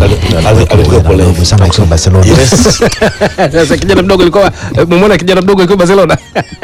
ali- ali- alikuwepo leo. Nguvu sana kusema Barcelona. Yes. Sasa kijana mdogo alikuwa umemwona kijana mdogo alikuwa Barcelona.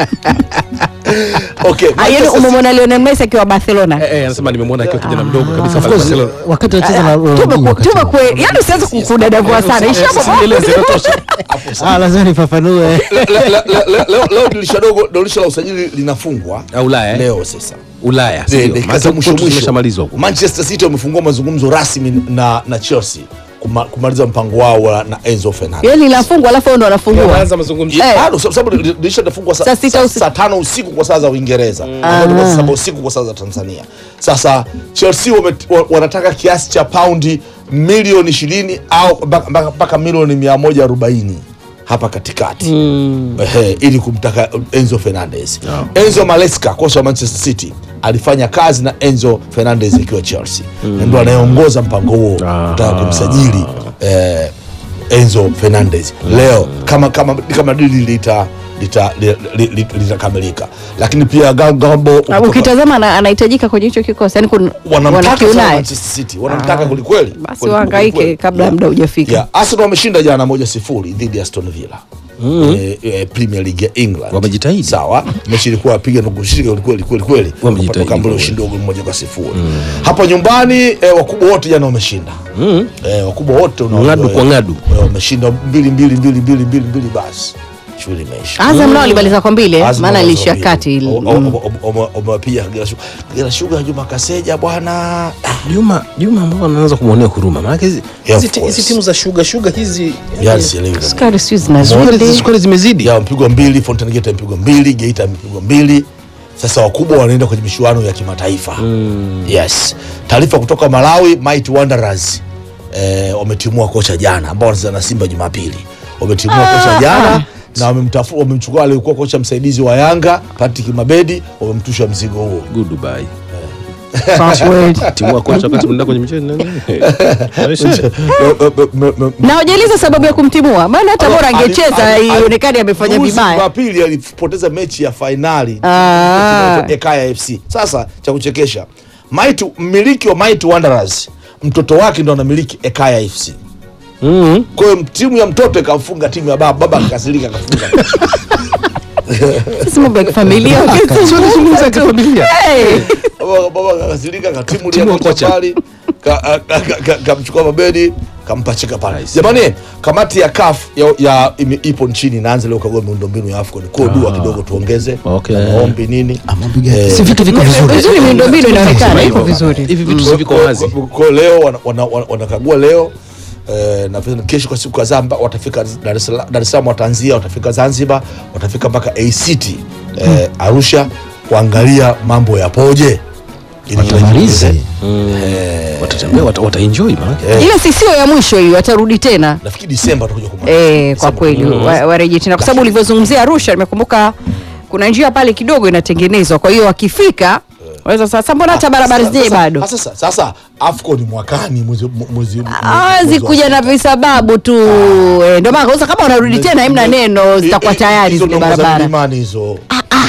Okay, Ah, yaani Manchester umemwona Lionel Messi akiwa Barcelona Eh, eh, anasema nimemwona akiwa kijana mdogo kabisa Of pale course, Barcelona. wakati anacheza na Ronaldinho tume wakati tume huo. kwe yaani usianze kudadavua sana isha Sieleze inatosha. Ah, lazima nifafanue. Le- le- le- le- leo leo dirisha dogo dirisha la usajili linafungwa Ah, Ulaya, eh? leo sasa Ulaya. De- sio? dakika Maana za mwisho kwetu mwisho zimeshamalizwa huko. Manchester City wamefungua mazungumzo rasmi na na Chelsea kuma- kumaliza mpango wao wa- na Enzo Fernandez. yaani linafungwa alafu wao ndo wanafungua Wanaanza mazungumzo. Eh. Ah, no, sababu sababu dirisha litafungwa saa Saa sita saa- usiku. saa tano usiku kwa saa za Uingereza ambapo ni saa saba usiku kwa saa za Tanzania. Sasa Chelsea wame, wa- wanataka kiasi cha paundi milioni ishirini au mpaka- mpaka mpaka milioni mia moja arobaini hapa katikati Ehe, ili kumtaka Enzo Fernandez. Enzo Maresca kocha wa Manchester City alifanya kazi na Enzo Fernandez ikiwa Chelsea na ndo anayeongoza mpango huo kutaka kumsajili eh, Enzo Fernandez leo kama kama kama dili lita lita- li- li- li- litakamilika lakini pia Ga- Gambo Ah, kutoka- ukitazama ana- anahitajika kwenye hicho kikosi yani kun- wanamtaka sana wanakiunaye Manchester City wanamtaka kwelikweli basi Kweli- wahangaike kwelikweli. kabla Yeah. muda hujafika Yeah, Arsenal wameshinda jana moja sifuri dhidi ya Aston Villa eh, eh, Premier League ya England. Wamejitahidi. Sawa, mechi ilikuwa wapiga na kushiriki kweli kweli kweli, Wamejitahidi Wakapata kambole kweli. ushindi wa goli moja kwa sifuri. Hapa nyumbani eh, wakubwa wote jana wameshinda eh, wakubwa wote unaona, Ng'adu eh, kwa ng'adu. eh, wameshinda mbili mbili mbili mbili mbili mbili, basi shughuli imeisha. Azam nao alimaliza kwa mbili eh, Azam maana wameweza ilishia mbili. kati ili- O- o- mm. o- o- o- Wamewapiga Kagera Sugar. Kagera Sugar Juma Kaseja bwana Juma Juma ambao anaanza kumwonea huruma. Maana hizi Yeah, hizi of ti- course. hizi timu za sugar sugar hizi yani sielewi kabisa. sukari sijui sukari zinazidi sukari zimezidi. ya mpigwa mbili Fountain Gate amepigwa mbili Geita amepigwa mbili sasa wakubwa wanaenda kwenye michuano ya kimataifa yes taarifa kutoka Malawi Mighty Wanderers eh, wametimua kocha jana ambao wanacheza na Simba Jumapili wametimua kocha jana na wamemtafu wamemchukua aliyekuwa kocha msaidizi wa Yanga Patrick Mabedi wamemtusha mzigo huo Goodbye. Password. Timu kocha wakati mnaenda kwenye michezo nani? na hujaliza sababu ya kumtimua maana hata bora angecheza Ali- ali- ionekane amefanya Juzi vibaya Jumapili alipoteza mechi ya fainali Ah. Ekaya FC. Sasa cha kuchekesha, Mighty mmiliki wa Mighty Wanderers mtoto wake ndo anamiliki Ekaya FC. Mhm. Kwa hiyo timu ya mtoto ikamfunga timu ya baba, baba akakasirika akafunga. sisi mambo ya kifamilia Sio nizungumza kifamilia. Hey. Baba baba akakasirika katimu Timu ile ya kocha kocha. pale ka- ka- ka- ka- kamchukua Mabedi kampachika pale. Nice. Jamani, kamati ya CAF ya, ya ime- ipo nchini inaanza leo kagua miundombinu ya AFCON. Kwa hiyo dua kidogo tuongeze Okay. na maombi nini. Mapiga- Si vitu viko vizuri. vizuri miundombinu inaonekana iko Hivyo. vizuri Hivi vitu si viko wazi. Kwa- kwa leo wana- wana- wana- wanakagua leo eh, na pia kesho kwa siku kadhaa mba- watafika Dar es Salaam- Dar es Salaam, wataanzia watafika Zanzibar, watafika mpaka ACT eh, Arusha kuangalia mambo yapoje. Ili Watamalize. wajifunze. Watatembea wata, wataenjoy maana. Eh, ile si sio ya mwisho hiyo watarudi tena nafikiri Disemba watakuja kumaliza. Eh, kwa Disemba. kweli wa- warejee tena kwa sababu ulivyozungumzia Arusha nimekumbuka kuna njia pale kidogo inatengenezwa kwa hiyo wakifika waweza sasa mbona hata barabara Sasa- zenyewe sasa- bado Sasa sasa AFCON mwakani mwezi mwezi hawezi mwezi wa- kuja na visababu tu eh, ndio maana kauza kama unarudi tena hamna neno zitakuwa Eh, eh, tayari hizo zile ndogo za barabara milimani hizo.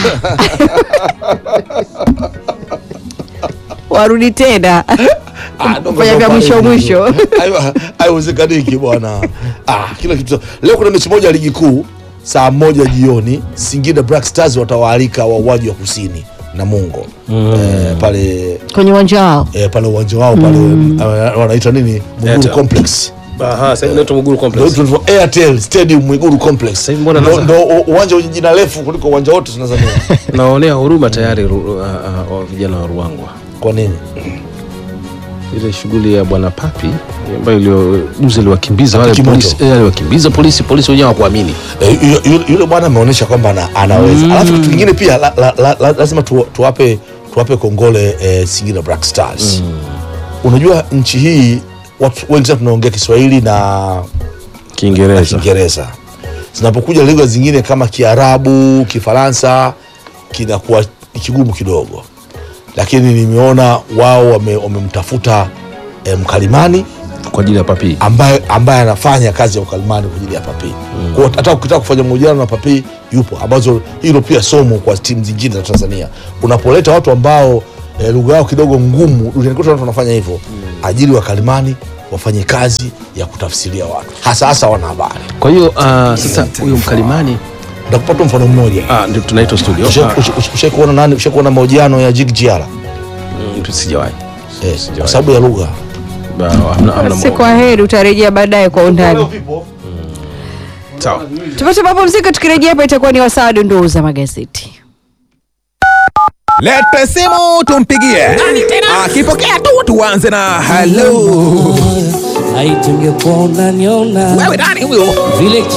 warudi tena Ah, ndo kufanya vya ndo mwisho pale mwisho hivyo. Haiwa- haiwezekaniki bwana ah, kila kitu leo kuna mechi moja ya ligi kuu saa moja jioni singida black stars watawaalika wauaji wa kusini na mungo eh, pale kwenye uwanja wao eh, pale uwanja wao pale eh, wanaita nini muguru Airtel. complex Aha, sasa hivi inaitwa Muguru Ndio Complex. tunaitwa airtel stadium mwiguru complex Sasa hivi mbona Ndo- naza- ndo u- uwanja wenye jina refu kuliko uwanja wote tanzania Naonea huruma tayari ru- ah, ah, wa vijana wa Ruangwa. kwa nini Ile shughuli ya bwana Papi ambayo ilio juzi aliwakimbiza wale Kimoto. polisi, eh, aliwakimbiza polisi, polisi wenyewe hawakuamini. Eh, yule- yule- yule bwana ameonyesha kwamba ana, anaweza alafu kitu kingine pia la, la, la, la, lazima tu, tuwape tuwape kongole eh, Singida Black Stars unajua nchi hii watu wengi sana tunaongea Kiswahili na na Kiingereza. Kiingereza zinapokuja lugha zingine kama Kiarabu, Kifaransa kinakuwa ni kigumu kidogo, lakini nimeona wao wame- wamemtafuta eh, mkalimani kwa ajili ya Papi. ambaye ambaye anafanya kazi ya ukalimani kwa ajili ya Papi. Kwa hiyo hata ukitaka kufanya mahojiano na Papi yupo, ambazo hilo pia somo kwa timu zingine za Tanzania. Unapoleta watu ambao eh, lugha yao kidogo ngumu, duniani kote watu wanafanya hivyo, ajili wakalimani wafanye kazi ya kutafsiria watu hasa hasa wanahabari. Kwa hiyo uh, sasa huyu mkalimani Nitakupa tu mfano mmoja. ah, ndio tunaitwa studio Usha- Ah, usha- usha- Ushawahi kuona nani? Ushawahi kuona mahojiano ya Jig Jiara? mm, sijawahi Eh, kwa sababu ya lugha. Ba- hamna- hamna Basi mo- kwa heri, utarejea baadaye kwa undani. sawa Tupate mapumziko, tukirejea hapa itakuwa ni wasaa wa dondoo za magazeti. Lete simu tumpigie. Akipokea tu tuanze na hello. Haitungekuwa unaniona Wewe nani huyo? vile